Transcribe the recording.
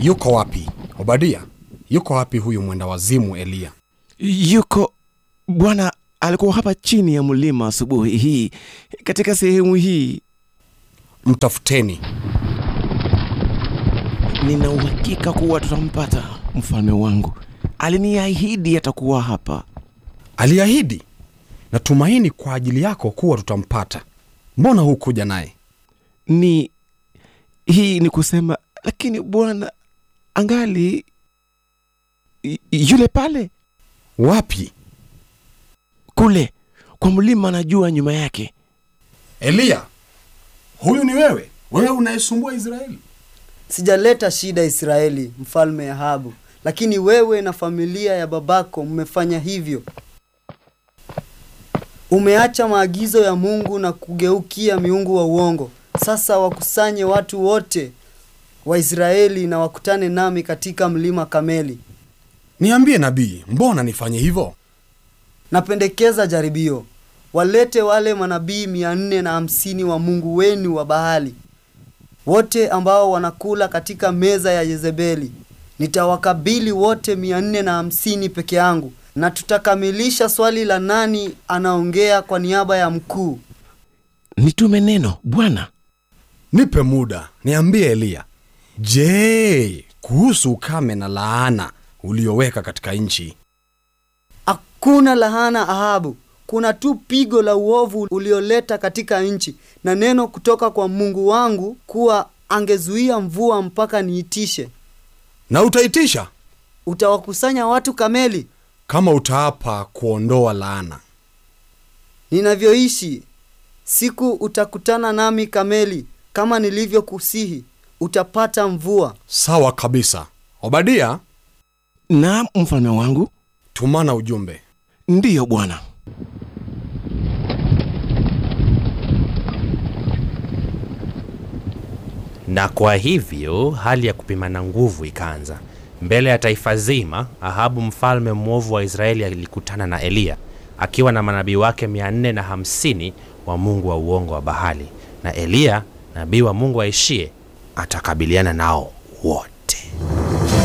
Yuko wapi Obadia? Yuko wapi huyu mwenda wazimu Eliya? Yuko Bwana alikuwa hapa chini ya mlima asubuhi hii katika sehemu hii. Mtafuteni. Nina uhakika kuwa tutampata, mfalme wangu. Aliniahidi atakuwa hapa. Aliahidi. Natumaini kwa ajili yako kuwa tutampata. Mbona hukuja naye? Ni hii ni kusema, lakini Bwana angali y- yule pale Wapi? kule kwa mlima, najua nyuma yake. Eliya, huyu ni wewe? Wewe unayesumbua Israeli? Sijaleta shida Israeli, mfalme Ahabu, lakini wewe na familia ya babako mmefanya hivyo. Umeacha maagizo ya Mungu na kugeukia miungu wa uongo. Sasa wakusanye watu wote wa Israeli na wakutane nami katika mlima Kameli. Niambie nabii, mbona nifanye hivyo? Napendekeza jaribio. Walete wale manabii mia nne na hamsini wa Mungu wenu wa Baali, wote ambao wanakula katika meza ya Yezebeli. Nitawakabili wote mia nne na hamsini peke yangu, na tutakamilisha swali la nani anaongea kwa niaba ya mkuu. Nitume neno Bwana. Nipe muda, niambie Eliya. Je, kuhusu ukame na laana ulioweka katika nchi? Hakuna lahana Ahabu, kuna tu pigo la uovu ulioleta katika nchi, na neno kutoka kwa Mungu wangu kuwa angezuia mvua mpaka niitishe. Na utaitisha Utawakusanya watu kameli kama utaapa kuondoa laana. ninavyoishi. Siku utakutana nami kameli, kama nilivyokusihi, utapata mvua. Sawa kabisa. Obadia, Naam, mfalme wangu. tumana ujumbe. Ndiyo Bwana. Na kwa hivyo hali ya kupimana nguvu ikaanza mbele ya taifa zima. Ahabu mfalme mwovu wa Israeli alikutana na Eliya akiwa na manabii wake 450 wa mungu wa uongo wa Bahali, na Eliya nabii wa Mungu aishie atakabiliana nao wote.